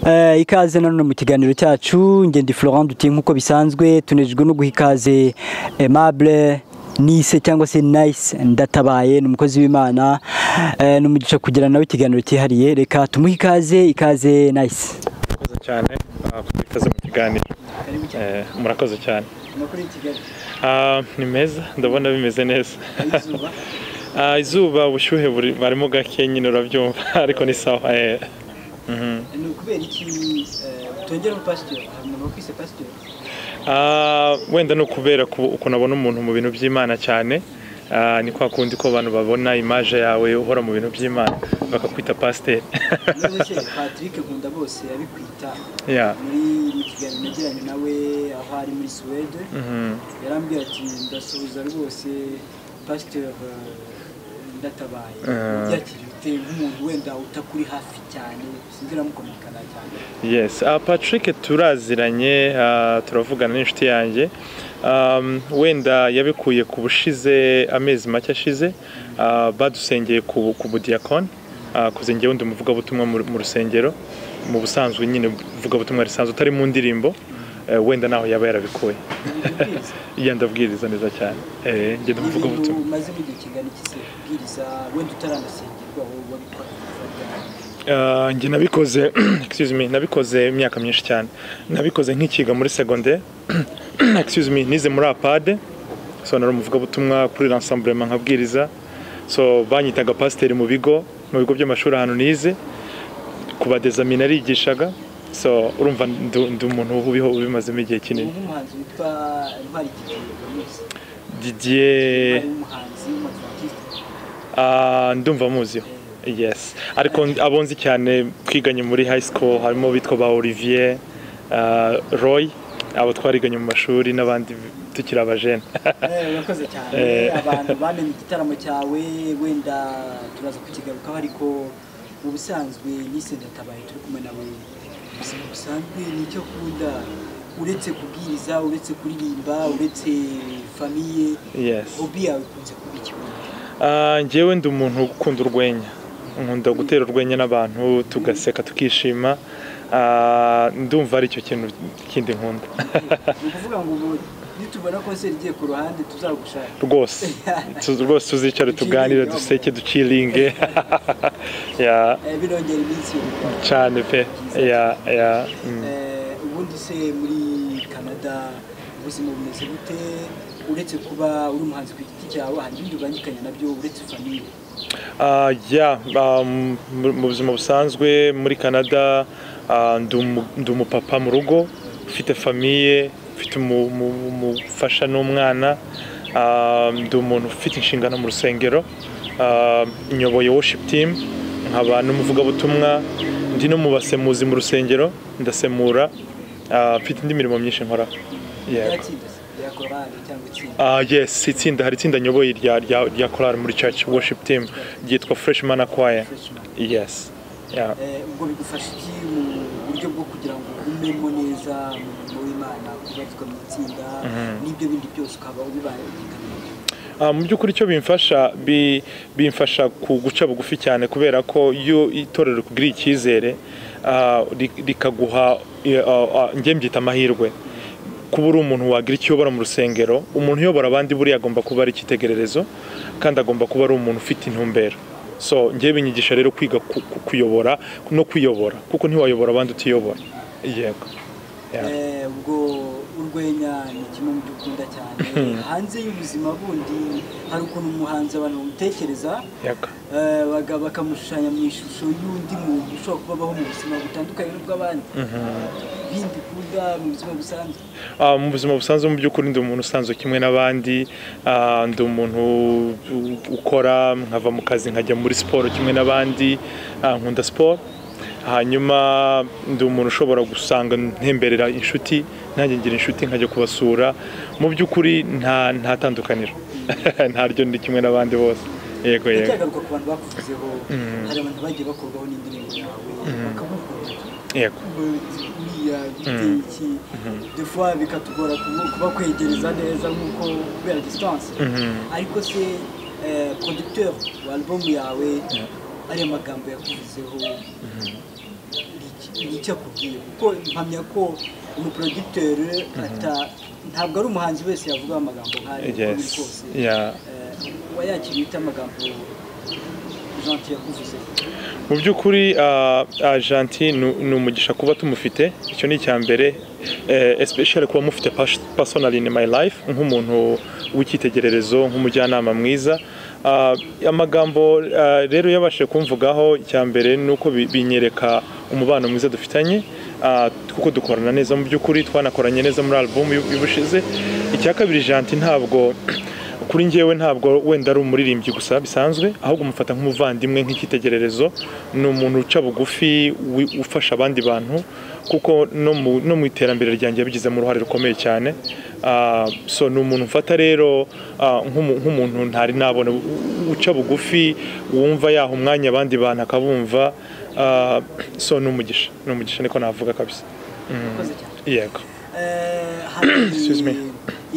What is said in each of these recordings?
Eh, ikaze nano mu kiganiro cyacu ngende Florent Duteye nk'uko bisanzwe tunejejwe no guha ikaze Aimable Nice cyangwa se Nice ndatabaye ni umukozi w'Imana eh, ni umugisha kugira nawe ikiganiro cyihariye reka tumuhe ikaze ikaze Nice murakoze cyane ah, ku bikaze mu kiganiro Eh, murakoze cyane Ah, ni meza ndabona bimeze neza Ah, izuba ubushyuhe buri barimo gake nyine urabyumva ariko ni sawa eh. Mhm. Ah, wenda ni ukubera ku- ukuntu abona umuntu mu bintu by'imana cyane Ah, ni kwa kundi ko abantu babona imaje yawe uhora mu bintu by'imana bakakwita pasiteri Patrick Nkunda bose yabikwita Yeah. muri mu kiganiro nagiranye nawe aho ari muri Suwede Mhm. yarambwira ati ndasuhuza rwose pasiteri ndatabaye Eh. yakiriye ute nk'umuntu wenda utakuri hafi cyane sinzi ramukominikana cyane Yes, uh, Patrick turaziranye uh, turavugana n'inshuti yanjye um, wenda yabikuye ku bushize amezi make ashize uh, badusengeye ku, ku budiyakoni uh, kuze njyewe ndi umuvugabutumwa mu, mu rusengero mu busanzwe nyine uvugabutumwa risanzwe utari mu ndirimbo uh, wenda naho yaba yarabikuye iya ndabwiriza neza cyane eh, njye ndi ni ibintu umuvugabutumwa umaze mu gihe kingana iki se kubwiriza wenda utaramusengerwa wowe wabikora Uh, njye nabikoze excuse me nabikoze imyaka myinshi cyane nabikoze nkikiga muri secondaire excuse me nize muri apade so nari umuvugabutumwa kuri rassemblement nkabwiriza so banyitaga pasiteri mu bigo mu bigo by'amashuri ahantu nize ku badezamini arigishaga so urumva ndu- ndi umuntu ubiho ubimazemo igihe ubu kinini nk'umuhanzi witwa ntwari igihe muzi Didier ntwari w'umuhanzi w'umutantiste Ah, ndumva muziho yes ariko abonzi cyane twiganye muri high school harimo bitwa ba olivier ah, roy abo twariganye mu mashuri n'abandi tukiri abajene Eh, urakoze cyane Eh. abantu bamenye igitaramo cyawe wenda turaza kukigarukaho ariko mu busanzwe nise ndatabaye turi kumwe nawe ubuzima busanzwe nicyo akunda uretse kubwiriza uretse kuririmba uretse famiye yes hobi yawe ikunze kuba ikibuno Ah, njyewe ndi umuntu ukunda urwenya nkunda gutera urwenya n'abantu tugaseka tukishima Ah, ndumva ari icyo kintu kindi nkunda ni ukuvuga ngo ubu nitubona konseri igiye ku ruhande tuzagushaka rwose Tu- rwose tuzicare tuganire duseke duciringe ya Eh, birongera iminsi yo gukora cyane pe ya ya mm. Eh, ubundi se muri canada ubuzima bumeze gute uretse kuba uri umuhanzi ku giti cyawe hari ibindi ubangikanye nabyo uretse famiye Ah, yeah, um, mu mu buzima busanzwe muri canada ah, ndi umu- ndi umupapa mu rugo ufite famiye ufite umu- umu- umufasha n'umwana Ah, ndi umuntu ufite inshingano mu rusengero Ah, nyoboye worship team nkaba n'umuvugabutumwa ndi no mu basemuzi mu rusengero ndasemura Ah, mfite indi mirimo myinshi nkora yego ryatsinda se rya korali cyangwa itsinda Ah yes, itsinda hari itsinda nyoboye rya rya rya korali muri church worship team ryitwa Freshman Choir. freshman Yes. Yeah. Eh, ubwo bigufasha iki mu buryo bwo kugira ngo umemo neza mu murimo w'imana kubarizwa mu itsinda n'ibyo bindi byose ukaba ubibangikanye nabyo Ah, mu by'ukuri icyo bimfasha bi, bimfasha ku guca bugufi cyane kubera ko iyo itorero rikugirira icyizere ah, ri- rikaguha eh, ah, ah, njye mbyita amahirwe kuba uri umuntu wagira ikiyobora mu rusengero umuntu uyobora abandi buriya agomba kuba ari icyitegererezo kandi agomba kuba ari umuntu ufite intumbero so njye binyigisha rero kwiga ku- ku- kuyobora no kwiyobora kuko ntiwayobora abandi utiyobora yego Yeah. Eh, ubwo urwenya ni kimwe mu byo ukunda cyane hanze y'ubuzima bundi hari ukuntu umuhanzi abantu bamutekereza yego eh, baga- bakamushushanya mu ishusho y'undi muntu ushobora kuba abaho mu buzima butandukanye n'ubw'abandi bindi ukunda mu buzima busanzwe Ah, mu buzima busanzwe mu by'ukuri ndi umuntu usanzwe kimwe n'abandi Ah, ndi umuntu u- ukora nkava mu kazi nkajya muri siporo kimwe n'abandi Ah, nkunda siporo hanyuma ndi umuntu ushobora gusanga ntemberera inshuti nanjye ngira inshuti nkajya kubasura mu by'ukuri nta nta tandukaniro ntaryo ndi kimwe n'abandi bose yego yego ndacyagaruka ku bantu bakuvuzeho hari abantu bagiye bakorwaho n'indirimbo yawe bakabukunda yego buriya biteye iki defuwa bikatugora kubu- kubakwegereza neza nk'uko kubera disitanse ariko se eh, producteur wa alubumu yawe ariya magambo yakuvuzeho ni iki ni icyo akubwira kuko mpamya ko umuporogiteri ntabwo ari umuhanzi wese yavuga amagambo nk'ayo uko biri yes kose yeah uba yakiriye ute amagambo janti yakuvuze mu by'ukuri ah, ah, Gentil ni- ni umugisha kuba tumufite icyo ni icya mbere eh, especially kuba mufite personal in my life nk'umuntu w'icyitegererezo nk'umujyanama mwiza Ah, amagambo ah, rero yabashije kumvugaho icya mbere ni uko bi- binyereka umubano mwiza dufitanye ah, kuko dukorana neza mu by'ukuri twanakoranye neza muri album y'u- y'ubushize icya kabiri Gentil ntabwo kuri njyewe ntabwo wenda ari umuririmbyi gusa bisanzwe ahubwo umufata nk'umuvandimwe nk'icyitegererezo ni umuntu uca bugufi wi- ufasha abandi bantu kuko no mu- no mu iterambere ryanjye yabigizemo uruhare rukomeye cyane Ah, so ni umuntu mfata rero ah, nk'umu- nk'umuntu ntari nabona u- u- uca bugufi wumva yaha umwanya abandi bantu akabumva Ah, so ni umugisha ni umugisha niko navuga kabisa urakoze cyane yego Eh, hari me.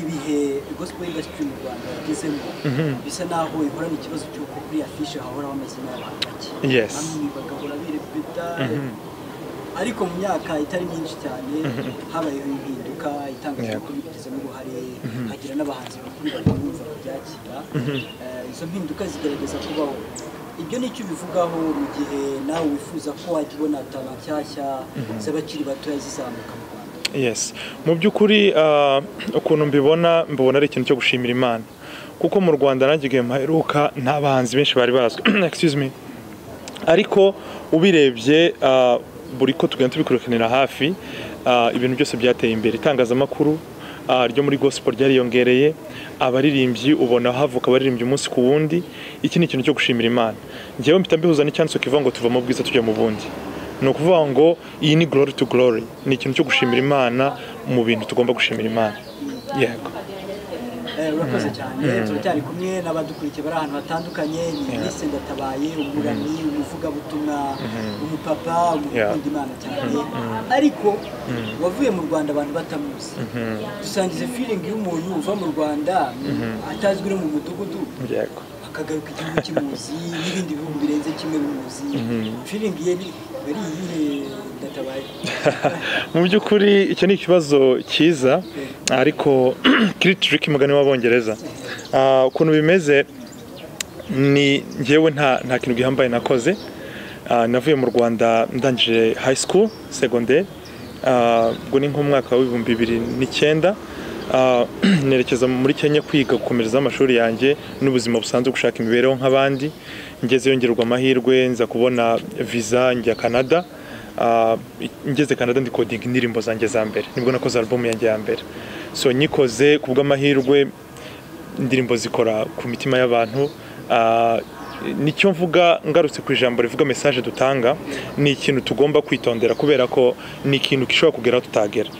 ibihe gospel industry mu rwanda yagezemo bisa naho ihorana ikibazo cy'uko kuri afishe hahora hamazina y'abantu bake Yes. bamwe bagahora birepeta ariko mu myaka itari myinshi cyane habayeho impinduka itangazamakuru bigizemo uruhare hagira n'abahanzi bakuru batumva babyakira Eh, izo mpinduka zigerageza kubaho ibyo ni icyo ubivugaho mu gihe nawe wifuza ko wajya ubona taba nshyashya z'abakiri batoya zizamuka mu rwanda yes mu by'ukuri ah, ukuntu mbibona mbibona ari ikintu cyo gushimira imana kuko mu rwanda nanjye igihe mpaheruka nta bahanzi benshi bari bazwi excuse me ariko ubirebye ah, buri ko tugenda tubikurikiranira hafi ah, ibintu byose byateye imbere itangazamakuru ah, ryo muri gospel ryariyongereye abaririmbyi ubona havuka abaririmbyi umunsi ku wundi iki ni ikintu cyo gushimira imana njyewe mpita mbihuza n'icyanditso kivuga ngo tuva mu bwiza tujya mu bundi ni ukuvuga ngo iyi ni glory to glory ni ikintu cyo gushimira imana mu bintu tugomba gushimira imana yego Eh, urakoze cyane turacyari kumwe n'abadukurikiye bari ahantu hatandukanye ni Alice ndatabaye umuramyi umuvugabutumwa umupapa umukunda imana cyane ariko wavuye mu rwanda abantu batamuzi dusangize feeling y'umuntu uva mu rwanda atazwi no mu mudugudu yego akagaruka igihugu kimuzi n'ibindi bihugu birenze kimwe bimuzi feeling ye ni ari iyihe ndatabaye mu by'ukuri icyo ni ikibazo cyiza ariko kiri tiriki umugani w'abongereza Ah, ukuntu bimeze ni njyewe nta nta kintu gihambaye nakoze Ah, navuye mu rwanda ndangije high school segonderi Ah, ubwo ni nk'umwaka w'ibihumbi bibiri n'icyenda Ah, nerekeza muri kenya kwiga gukomereza amashuri yanjye n'ubuzima busanzwe gushaka imibereho nk'abandi ngezeyo yongerwa amahirwe nza kubona visa njya canada Ah, ngeze Canada ndikodinga indirimbo zanjye za mbere nibwo nakoze album yanjye ya mbere so nyikoze ku bw'amahirwe indirimbo zikora ku mitima y'abantu Ah, nicyo mvuga ngarutse ku ijambo rivuga message dutanga ni ikintu tugomba kwitondera kubera ko ni ikintu gishobora kugera aho tutagera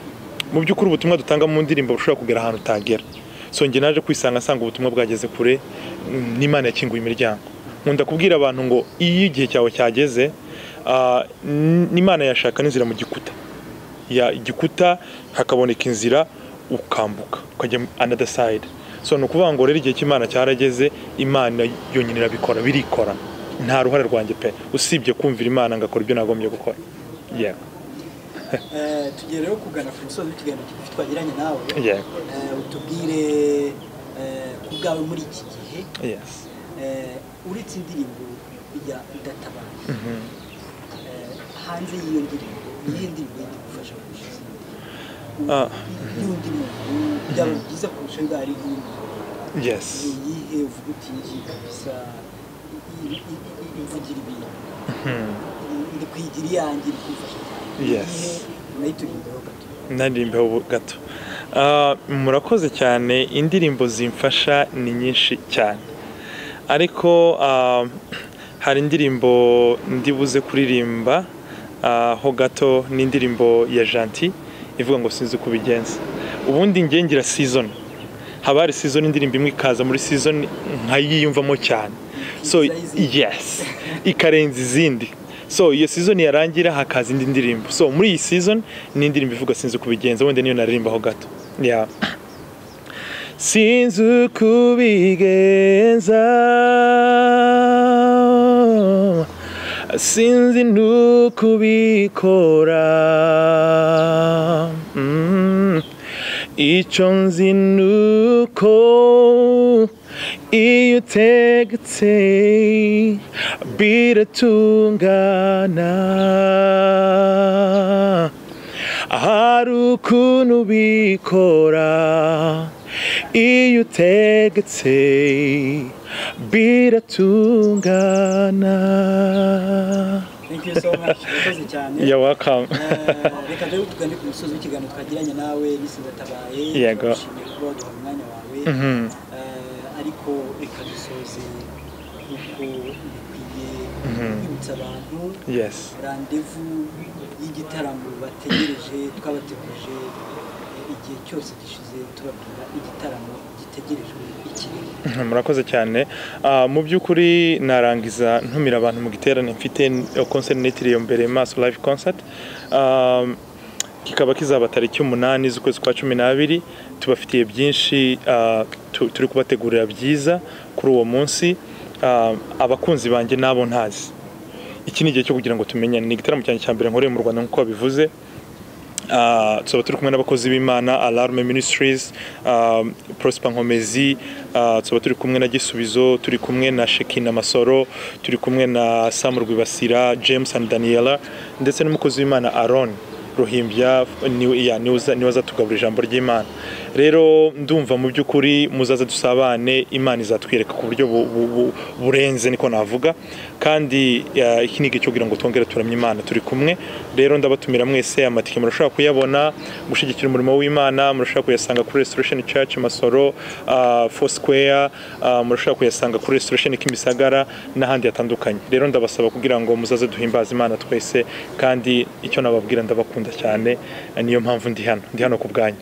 mu by'ukuri ubutumwa dutanga mu ndirimbo bushobora kugera ahantu utagera so njye naje kwisanga asanga ubutumwa bwageze kure mm, n'imana yakinguye imiryango nkunda kubwira abantu ngo iyo igihe cyawe cyageze ah, n- n'imana yashaka n'inzira mu gikuta ya igikuta hakaboneka inzira ukambuka ukajya mu another side so ni ukuvuga ngo rero igihe cy'imana cyarageze imana yonyine irabikora birikora nta ruhare rwanjye pe usibye kumvira imana ngakora ibyo nagombye gukora yego Eh, tugiye rero kugana ku musozi w'ikiganiro kigufi twagiranye nawe yego Eh, utubwire eh, ku bwawe muri iki gihe yes eh, uretse indirimbo ya ndatabaye eh, hanze y'iyo ndirimbo niyo ndirimbo yindi igufasha kurusha izindi? Ah. U- y'undi muntu byaba byiza kurusha ngo ari iyindi yes ni iyihe uvuga uti iyi ngiyi kabisa i- i- i- i- ivugira ibintu Hmm. ndi kwigira iyanjye iri kumfasha cyane Yes. iyihe unayiturindaho gato naririmbeho gato Ah, murakoze cyane indirimbo zimfasha ni nyinshi cyane ariko ah, hari indirimbo ndibuze kuririmba ah, ho gato ni indirimbo ya janti ivuga ngo sinzi uko ubigenza ubundi njye ngira season haba hari season indirimbo imwe ikaza muri season nkayiyumvamo cyane so yes ikarenza izindi so iyo season yarangira hakaza indi ndirimbo so muri iyi season ni indirimbo ivuga sinzi uko ubigenza wenda niyo naririmbaho gato yeah. sinzi uko ubigenza sinzi n'ukubikora Mm. icyo nzi nuko iyo utegetse biratungana hari ukuntu ubikora iyo utegetse biratungana thank you so much urakoze cyane You're welcome. Eh, reka rero tugane ku musozi w'ikiganiro twagiranye nawe nisi ndatabaye Yego. turashimiye kuba waduha umwanya wawe Mhm. Eh, ariko reka dusoze uko bikwiye kwibutsa abantu yes. randevu y'igitaramo bategereje twabategurije eh, igihe cyose gishize tubabwira igitaramo gitegerejwe iki murakoze cyane Ah, mu by'ukuri narangiza ntumira abantu mu giterane mfite eh, concert nitiriye mbere maso live concert Ah, kikaba kizaba tariki umunani z'ukwezi kwa cumi n'abiri tubafitiye byinshi ah, tu- turi kubategurira byiza kuri uwo munsi Ah, abakunzi banjye n'abo ntazi iki ni igihe cyo kugira ngo tumenyane ni igitaramo cyanjye cya mbere nkoreye mu rwanda nk'uko babivuze Ah, tuba turi kumwe n'abakozi b'imana alarme ministries ah, prosper nkomezi ah, tuba turi kumwe na gisubizo turi kumwe na shekina masoro turi kumwe na sam rwibasira james and daniela ndetse n'umukozi w'imana aron ruhimbya ni- ya, niwe uza- niwe azatugabura ijambo ry'imana rero ndumva mu by'ukuri muzaza dusabane imana izatwereka ku buryo bu- bu- bu- burenze niko navuga kandi ah, iki ni igihe cyo kugira ngo twongere turamye imana turi kumwe rero ndabatumira mwese amatike murashobora kuyabona gushyigikira umurimo w'imana murashobora kuyasanga kuri restoration church masoro uh, four square uh, murashobora kuyasanga kuri restoration kimisagara n'ahandi hatandukanye rero ndabasaba kugira ngo muzaze duhimbaze imana twese kandi icyo nababwira ndabakunda cyane niyo mpamvu ndi hano ndi hano ku bwanyu